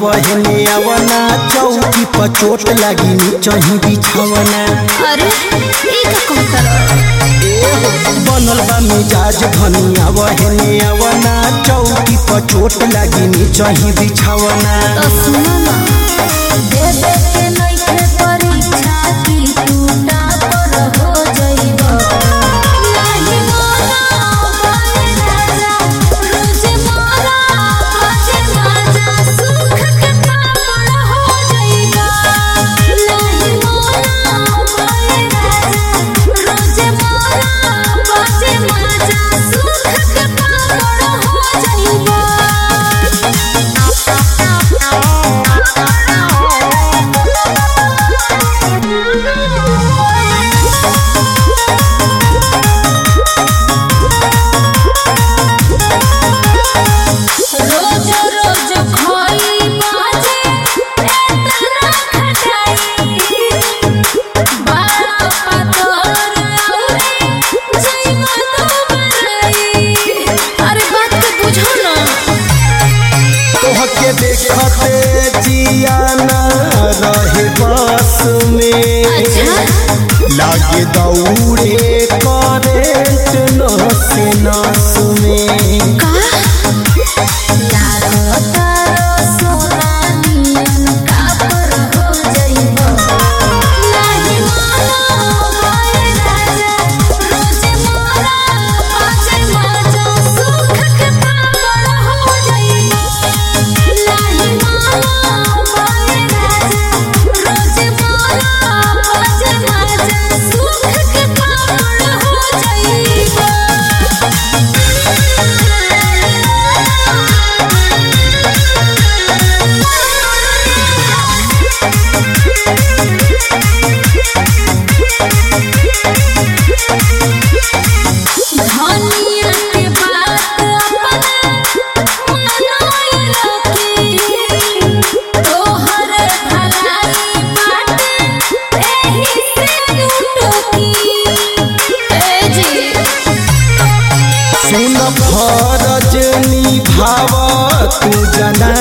बहने आवना चौकी पर चोट लगी नीचही बिछावना अरे ई का कहतर बनल बा मिजाज धनिया बहने आवना चौकी पर चोट लगी नीचही बिछावना तो सुनो ना देवे के नइखे परीक्षा की टूटा पर हो जइबो नाही मोरा बने राजा रोज मोरा बजे राजा सुख के पापड़ हो जइबो नाही मोरा बने राजा रोज मोरा बजे राजा सुख के पापड़ हो रोज रोज खोई बाजे एतना खटाई बारा पतोर औरे जइमा तो बरई अरे बात के बुझो ना तोहके देखते जियाना रहे बस में अच्छा लागे दौड़े करेंट नस नस में का लागो तारो सोना नियन कापर हो जइबो नाही मानो भय राजा रोज मोरा पाछे माजा सुख के पापड़ हो जइबो नाही मानो भय राजा रोज मोरा पाछे माजा सुख के पापड़ हो धनिया के बात अपना मनोई लोकी तोहर भलाई बाटे एही से टोकी ए जी सुन फरज निभाव तू जना